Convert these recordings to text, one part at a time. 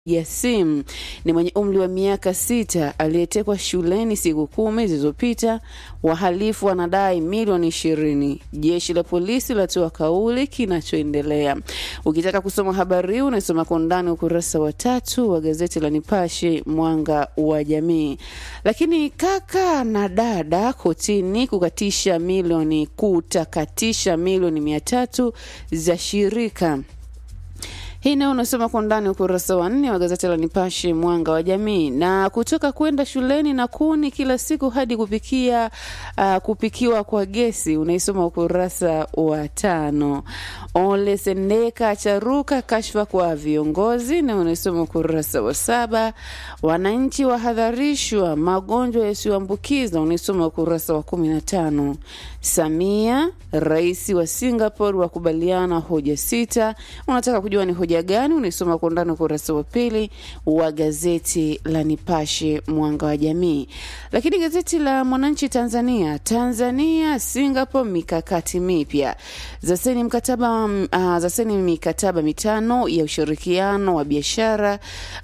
Yasim ni mwenye umri wa miaka sita aliyetekwa shuleni siku kumi zilizopita. Wahalifu wanadai milioni ishirini. Jeshi la polisi latoa kauli kinachoendelea. Ukitaka kusoma habari hii unaisoma kwa undani ukurasa wa tatu wa gazeti la Nipashe Mwanga wa Jamii. Lakini kaka na dada kotini kukatisha milioni kutakatisha milioni mia tatu za shirika hii nayo unasoma kwa undani ukurasa wa nne wa gazeti la Nipashe mwanga wa jamii. Na kutoka kwenda shuleni na kuni kila siku hadi kupikia uh, kupikiwa kwa gesi unaisoma ukurasa wa tano. Ole Sendeka charuka kashfa kwa viongozi na unaisoma ukurasa wa saba. Wananchi wahadharishwa magonjwa yasiyoambukiza unaisoma ukurasa wa kumi na tano. Samia rais wa Singapore wakubaliana hoja sita. Unataka kujua ni hoja gani? Unaisoma kwa undani ukurasa wa pili wa gazeti la Nipashe mwanga wa jamii. Lakini gazeti la Mwananchi Tanzania, Tanzania Singapore mikakati mipya zaseni mkataba uh, zaseni mikataba mitano ya ushirikiano wa biashara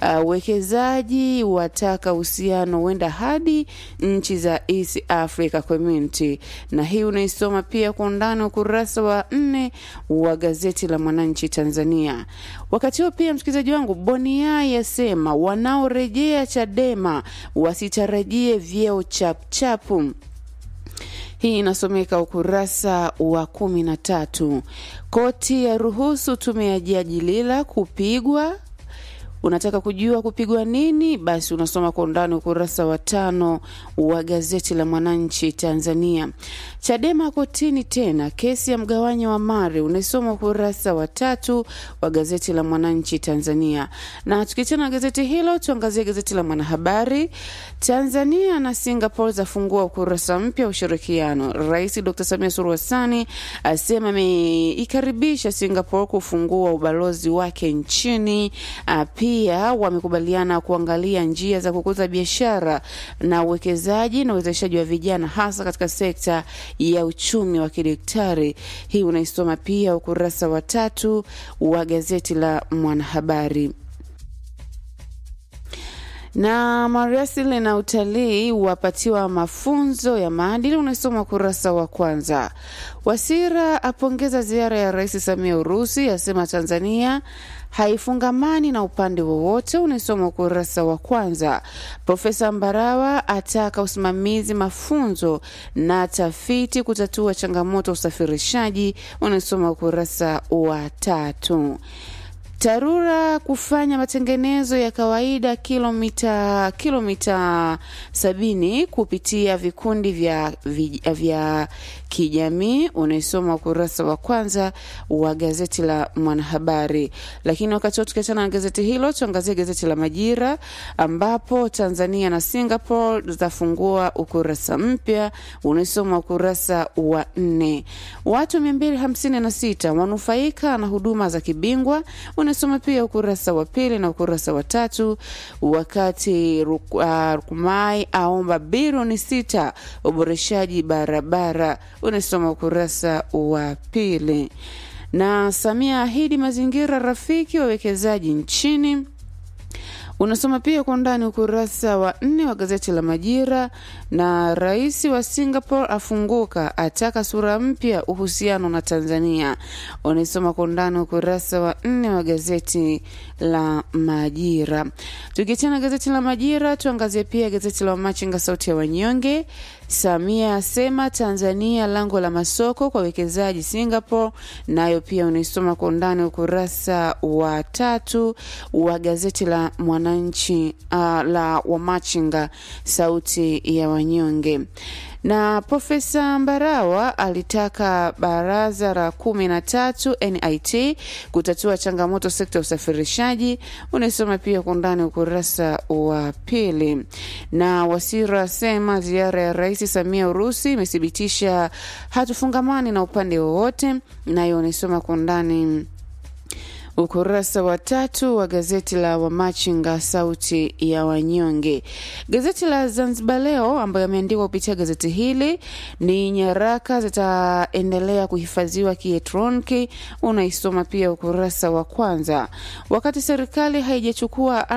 uwekezaji uh, wataka uhusiano huenda hadi nchi za East Africa Community, na hii unaisoma pia kwa undani ukurasa wa nne wa gazeti la Mwananchi Tanzania. Wakati huo pia, msikilizaji wangu, Bonia yasema wanaorejea Chadema wasitarajie vyeo chapchapu. Hii inasomeka ukurasa wa kumi na tatu. Koti ya ruhusu tume ya Jaji Lila kupigwa Unataka kujua kupigwa nini? Basi unasoma kwa undani ukurasa wa tano wa gazeti la Mwananchi Tanzania. Chadema kotini tena, kesi ya mgawanyo wa mali, unaisoma ukurasa wa tatu wa gazeti la Mwananchi Tanzania. Na tukiachana na gazeti hilo, tuangazie gazeti la Mwanahabari. Tanzania na Singapore zafungua ukurasa mpya wa ushirikiano. Rais Dr Samia Suluhu Hassan asema ameikaribisha Singapore kufungua ubalozi wake nchini pia wamekubaliana kuangalia njia za kukuza biashara na uwekezaji na uwezeshaji wa vijana hasa katika sekta ya uchumi wa kidaktari. Hii unaisoma pia ukurasa wa tatu wa gazeti la Mwanahabari na maliasili na utalii wapatiwa mafunzo ya maadili, unasoma ukurasa wa kwanza. Wasira apongeza ziara ya Rais Samia Urusi, asema Tanzania haifungamani na upande wowote, unasoma ukurasa wa kwanza. Profesa Mbarawa ataka usimamizi mafunzo na tafiti kutatua changamoto usafirishaji, unasoma ukurasa wa tatu. TARURA kufanya matengenezo ya kawaida kilomita kilomita sabini kupitia vikundi vya, vya, vya kijamii unaisoma ukurasa wa kwanza wa gazeti la Mwanahabari. Lakini wakati huo tukiachana na gazeti hilo, tuangazie gazeti la Majira ambapo Tanzania na Singapore zitafungua ukurasa mpya unaisoma ukurasa wa nne. Watu mia mbili hamsini na sita wanufaika na huduma za kibingwa unasoma pia ukurasa wa pili na ukurasa wa tatu. Wakati Rukumai uh, aomba bilioni sita uboreshaji barabara unasoma ukurasa wa pili. Na Samia ahidi mazingira rafiki wawekezaji nchini unasoma pia kwa undani ukurasa wa nne wa gazeti la Majira. Na rais wa Singapore afunguka, ataka sura mpya uhusiano na Tanzania, unasoma kwa undani ukurasa wa nne wa gazeti la Majira. Tukiachana gazeti la Majira, tuangazie pia gazeti la Wamachinga, sauti ya wanyonge. Samia asema Tanzania lango la masoko kwa wekezaji Singapore, nayo pia unaisoma kwa undani ukurasa wa tatu wa gazeti la Mwananchi uh, la Wamachinga sauti ya wanyonge na Profesa Mbarawa alitaka baraza la kumi na tatu NIT kutatua changamoto sekta ya usafirishaji. Unaisoma pia kwa undani ukurasa wa pili. Na Wasira asema ziara ya Rais Samia Urusi imethibitisha hatufungamani na upande wowote, nayo unaisoma kwa undani ukurasa wa tatu wa gazeti la Wamachinga sauti ya wanyonge. Gazeti la Zanzibar Leo ambayo ameandikwa kupitia gazeti hili ni nyaraka zitaendelea kuhifadhiwa kielektroniki, unaisoma pia ukurasa wa kwanza. Wakati serikali haijachukua